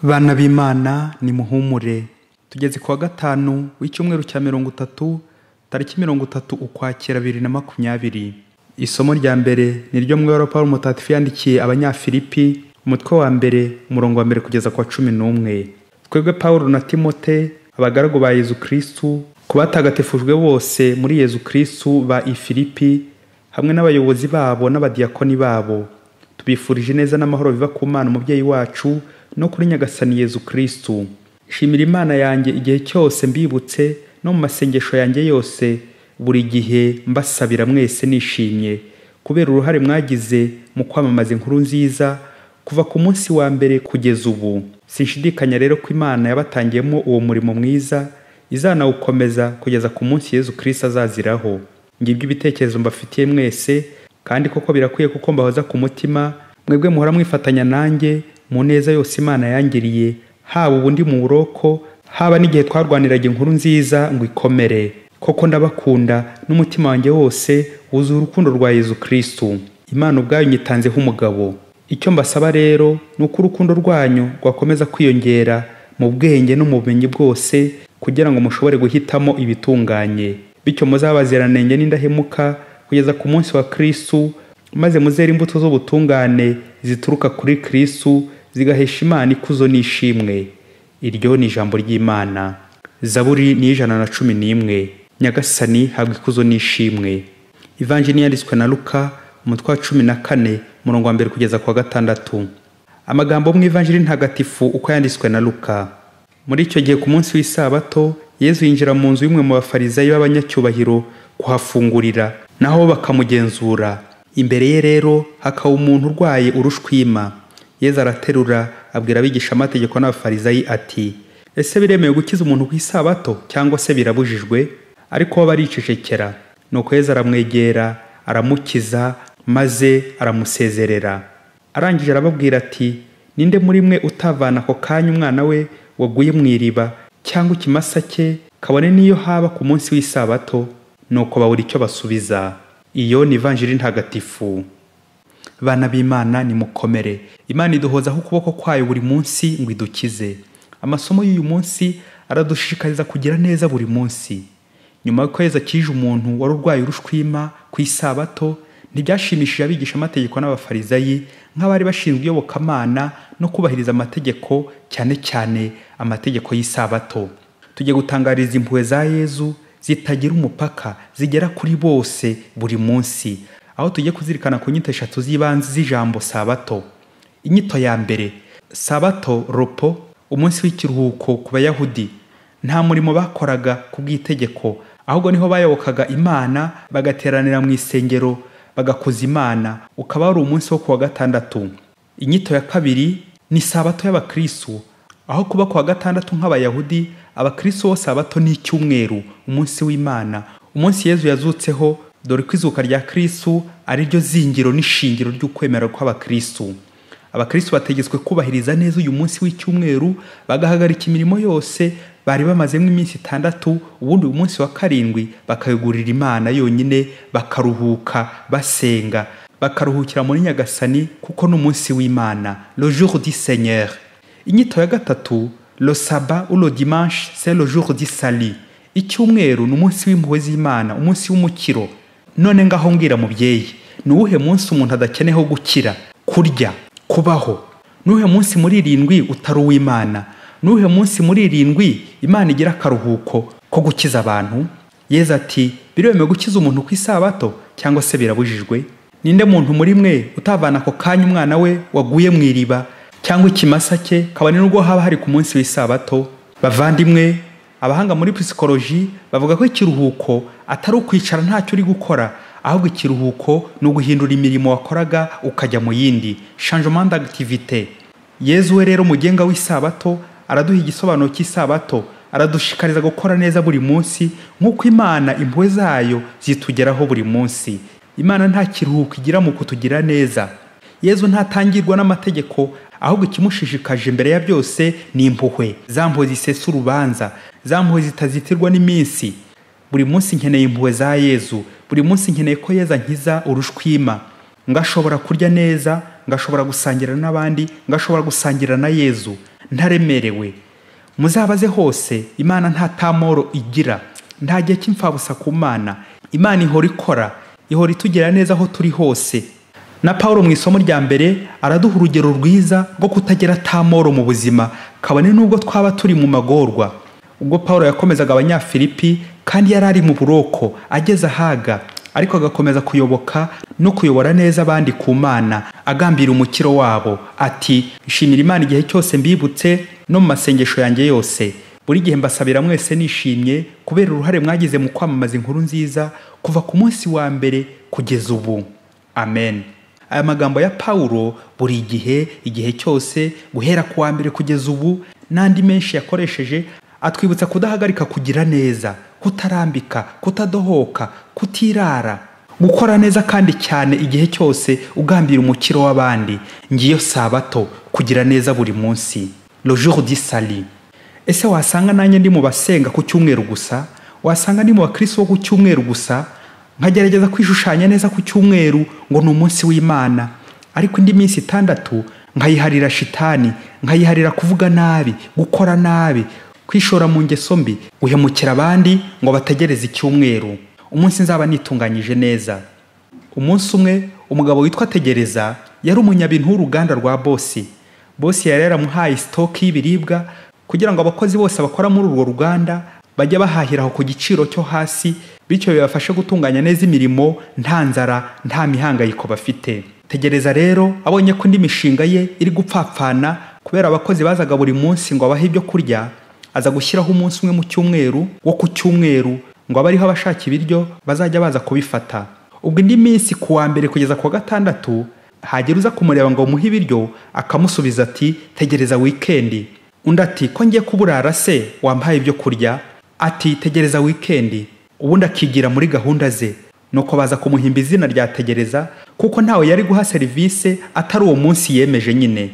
bana b'imana nimuhumure tugeze ku wa gatanu w'icyumweru cya mirongo itatu tariki mirongo itatu ukwakira bibiri na makumyabiri isomo rya mbere ni ryo mwera paul mutatifu yandikiye abanyafilipi umutwe wa mbere umurongo wa mbere kugeza ku wa cumi n'umwe twebwe paul na timote abagaragu ba yezu kirisitu ku batagatifujwe bose muri yezu kirisitu ba ifilipi hamwe n'abayobozi babo n'abadiyakoni babo tubifurije neza n'amahoro biva ku mana umubyeyi wacu no kuri nyagasani yezu kirisitu shimira imana yanjye igihe cyose mbibutse no mu masengesho yanjye yose buri gihe mbasabira mwese nishimye kubera uruhare mwagize mu kwamamaza inkuru nziza kuva ku munsi wa mbere kugeza ubu sinshidikanya rero ko imana yabatangiyemo uwo murimo mwiza izanawukomeza kugeza ku munsi yezu kirisita azaziraho ngibyo ibitekerezo mbafitiye mwese kandi koko birakwiye kuko mbahoza ku mutima mwebwe muhora mwifatanya nanjye mu neza yose imana yangiriye haba ubundi mu buroko haba n'igihe twarwaniraga inkuru nziza ngo ikomere koko ndabakunda n'umutima wanjye wose wuzuye urukundo rwa yezu kirisitu imana ubwayo nyitanzeho umugabo icyo mbasaba rero ni uko urukundo rwanyu rwakomeza kwiyongera mu bwenge no mu bumenyi bwose kugira ngo mushobore guhitamo ibitunganye bityo muzabaziranenge n'indahemuka kugeza ku munsi wa kirisitu maze muzere imbuto z'ubutungane zituruka kuri kirisitu zigahesha imana ikuzo n'ishimwe iryo ni ijambo ry'imana zaburi ni ijana na cumi n'imwe nyagasani habwa ikuzo n'ishimwe ivanjini yanditswe na luka umutwe wa cumi na kane umurongo wa mbere kugeza ku wa gatandatu amagambo mu ivanjiri ntagatifu uko yanditswe na luka muri icyo gihe ku munsi w'isabato yezu yinjira mu nzu y'umwe mu bafarizayi b'abanyacyubahiro kuhafungurira naho bakamugenzura imbere ye rero hakaba umuntu urwaye urushwima yezu araterura abwira abigishamategeko n'abafarizayi ati ese biremewe gukiza umuntu ku isabato cyangwa se birabujijwe ariko bo baricecekera nuko yezu aramwegera aramukiza maze aramusezerera arangije arababwira ati ninde muri mwe utavana ako kanya umwana we waguye mu iriba cyangwa ikimasa cye kabone n'iyo haba ku munsi w'isabato nuko babura icyo basubiza iyo ni ivanjiri ntagatifu bana b'imana nimukomere imana iduhozaho ukuboko kwayo buri munsi ngo idukize amasomo y'uyu munsi aradushishikariza kugira neza buri munsi nyuma y'ukwezi akije umuntu wari urwaye urushwima ku isabato ntibyashimishije abigishamategeko n'abafarizayi nk'abari bashinzwe iyobokamana no kubahiriza amategeko cyane cyane amategeko y'isabato tujye gutangariza impuhwe za yezu zitagira umupaka zigera kuri bose buri munsi aho tujye kuzirikana ku nyito eshatu z'ibanze z'ijambo sabato inyito ya mbere sabato ropo umunsi w'ikiruhuko ku bayahudi nta murimo bakoraga ku bw'itegeko ahubwo niho bayobokaga imana bagateranira mu isengero bagakuza imana ukaba wari umunsi wo kuwa gatandatu inyito ya kabiri ni sabato y'abakristu aho kuba kuwa gatandatu nk'abayahudi abakristu bo sabato ni icyumweru umunsi w'imana umunsi yezu yazutseho dore ko izuka rya kirisitu ari ryo zingiro n'ishingiro ry'ukwemera kw'abakirisitu abakirisitu bategetswe kubahiriza neza uyu munsi w'icyumweru bagahagarika imirimo yose bari bamazemo iminsi itandatu ubundi uyu munsi wa karindwi bakayugurira imana yonyine bakaruhuka basenga bakaruhukira muri nyagasani kuko ni umunsi w'imana le jour du seigneur inyito ya gatatu le saba ou le dimanche c'est le jour du sali icyumweru ni umunsi w'impuhwe z'imana umunsi w'umukiro none ngaho mbwira mubyeyi ni uwuhe munsi umuntu adakeneyeho gukira kurya kubaho ni uwuhe munsi muri irindwi utari uw'imana ni uwuhe munsi muri irindwi imana igira akaruhuko ko gukiza abantu yeza ati biremewe gukiza umuntu ku isabato cyangwa se birabujijwe ninde muntu muri mwe utavana ako kanya umwana we waguye mu iriba cyangwa ikimasa cye kabone n'ubwo haba hari ku munsi w'isabato bavandimwe abahanga muri pisikoloji bavuga ko ikiruhuko atari ukwicara ntacyo uri gukora ahubwo ikiruhuko ni uguhindura imirimo wakoraga ukajya mu yindi changement d'activité yezu we rero mugenga w'isabato araduha igisobanuro cy'isabato aradushikariza gukora neza buri munsi nk'uko imana impuhwe zayo zitugeraho buri munsi imana nta kiruhuko igira mu kutugira neza yezu ntatangirwa n'amategeko ahubwo ikimushishikaje imbere ya byose ni impuhwe za mpuhwe zisesa urubanza za mpuhwe zitazitirwa n'iminsi buri munsi nkeneye impuhwe za yezu buri munsi nkeneye ko yeza nkiza urushwima ngashobora kurya neza ngashobora gusangira n'abandi ngashobora gusangira na yezu ntaremerewe muzabaze hose imana nta tamoro igira nta gihe cy'imfabusa ku mana imana ihora ikora ihora itugira neza aho turi hose na paul mu isomo rya mbere araduha urugero rwiza rwo kutagira tamoro mu buzima kabone n'ubwo twaba turi mu magorwa ubwo paul yakomezaga abanyafilipi kandi yari ari mu buroko ageze ahaga ariko agakomeza kuyoboka no kuyobora neza abandi ku mana agambira umukiro wabo ati shimira imana igihe cyose mbibutse no mu masengesho yanjye yose buri gihe mbasabira mwese nishimye kubera uruhare mwagize mu kwamamaza inkuru nziza kuva ku munsi wa mbere kugeza ubu amen aya magambo ya pawulo buri gihe igihe cyose guhera ku wa mbere kugeza ubu n'andi menshi yakoresheje atwibutsa kudahagarika kugira neza kutarambika kutadohoka kutirara gukora neza kandi cyane igihe cyose ugambira umukiro w'abandi ngiyo sabato kugira neza buri munsi le jour du salut ese wasanga nanjye ndi mu basenga ku cyumweru gusa wasanga ndi mu bakirisi bo ku cyumweru gusa nkagerageza kwishushanya neza ku cyumweru ngo ni umunsi w'imana ariko indi minsi itandatu nkayiharira shitani nkayiharira kuvuga nabi gukora nabi kwishora mu ngeso mbi guhemukira abandi ngo bategereze icyumweru umunsi nzaba nitunganyije neza umunsi umwe umugabo witwa tegereza yari umunyabintu w'uruganda rwa bosi bosi yari yaramuhaye sitoke y'ibiribwa kugira ngo abakozi bose bakora muri urwo ruganda bajye bahahiraho ku giciro cyo hasi bityo bibafashe gutunganya neza imirimo nta nzara nta mihangayiko bafite tegereza rero abonye ko indi mishinga ye iri gupfapfana kubera abakozi bazaga buri munsi ngo abahe ibyo kurya aza gushyiraho umunsi umwe mu cyumweru wo ku cyumweru ngo abe ariho abashaka ibiryo bazajya baza kubifata ubwo indi minsi ku wa mbere kugeza ku wa gatandatu hagera uza kumureba ngo umuhe ibiryo akamusubiza ati tegereza wikendi undi ati ko ngiye kuburara se wampaye ibyo kurya ati tegereza wikendi ubundi akigira muri gahunda ze nuko baza kumuhimba izina rya tegereza kuko ntawe yari guha serivisi atari uwo munsi yemeje nyine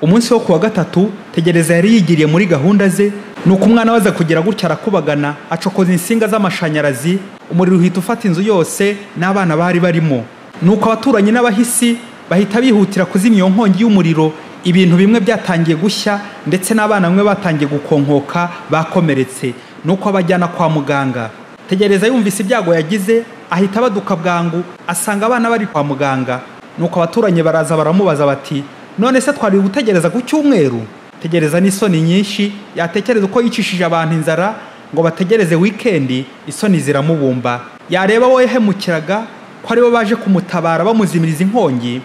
umunsi wo ku wa gatatu tegereza yari yigiriye muri gahunda ze nuko umwana waza kugira gutya arakubagana acokoza insinga z'amashanyarazi umuriro uhita ufata inzu yose n'abana bari barimo nuko abaturanyi n'abahisi bahita bihutira kuzimya iyo nkongi y'umuriro ibintu bimwe byatangiye gushya ndetse n'abana bamwe batangiye gukonkoka bakomeretse nuko abajyana kwa muganga tegereza yumvise ibyago yagize ahita abaduka bwangu asanga abana bari kwa muganga nuko abaturanyi baraza baramubaza bati none se twari gutegereza ku cyumweru tegereza n'isoni nyinshi yatekereza uko yicishije abantu inzara ngo bategereze wikendi isoni ziramubumba yareba wowe yahemukiraga ko aribo baje kumutabara bamuzimiriza inkongi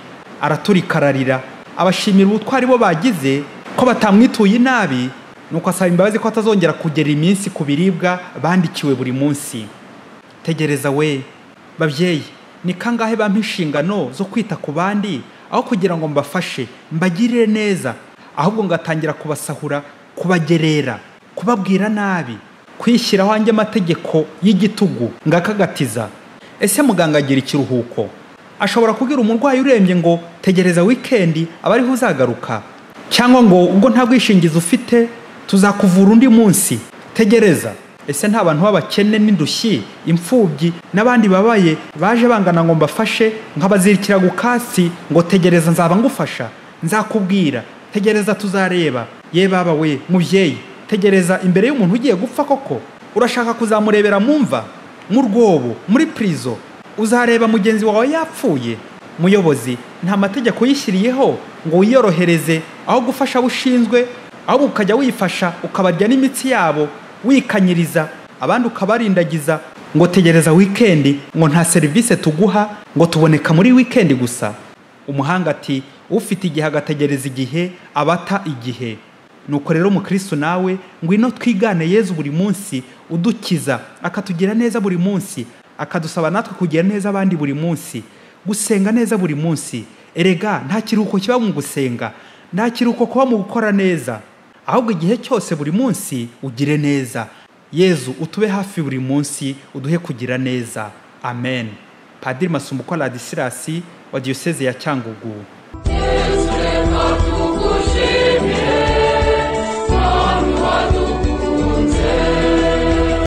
araturikararira abashimira ubutwari bo bagize ko batamwituye inabi nuko asaba imbabazi ko atazongera kugera iminsi ku biribwa bandikiwe buri munsi tegereza we babyeyi ni kangahe bampa inshingano zo kwita ku bandi aho kugira ngo mbafashe mbagirire neza ahubwo ngatangira kubasahura kubagerera kubabwira nabi kwishyiraho anjye amategeko y'igitugu ngakagatiza ese muganga agira ikiruhuko ashobora kubwira umurwayi urembye ngo tegereza wikendi aba ariho uzagaruka cyangwa ngo ubwo nta bwishingizi ufite tuzakuvura undi munsi tegereza ese nta bantu b'abakene n'indushyi imfubyi n'abandi babaye baje bangana ngo mbafashe nkabazirikira gukasi ngo tegereza nzaba ngufasha nzakubwira tegereza tuzareba ye baba we mubyeyi tegereza imbere y'umuntu ugiye gupfa koko urashaka kuzamurebera mu mva mu rwobo muri purizo uzareba mugenzi wawe yapfuye muyobozi nta mategeko yishyiriyeho ngo wiyorohereze aho gufasha abo ushinzwe ahubwo ukajya wifasha ukabarya n'imitsi yabo wikanyiriza abandi ukabarindagiza ngo tegereza wikendi ngo nta serivisi tuguha ngo tuboneka muri wikendi gusa umuhanga ati ufite igihe agategereza igihe abata igihe nuko rero mukristo nawe ngwino twigane yezu buri munsi udukiza akatugira neza buri munsi akadusaba natwe kugira neza abandi buri munsi gusenga neza buri munsi erega nta kiruhuko kiba mu gusenga nta kiruhuko kuba mu gukora neza ahubwo igihe cyose buri munsi ugire neza yezu utube hafi buri munsi uduhe kugira neza amen padiri masumbuko radisilasi wa diyoseze ya cyangugu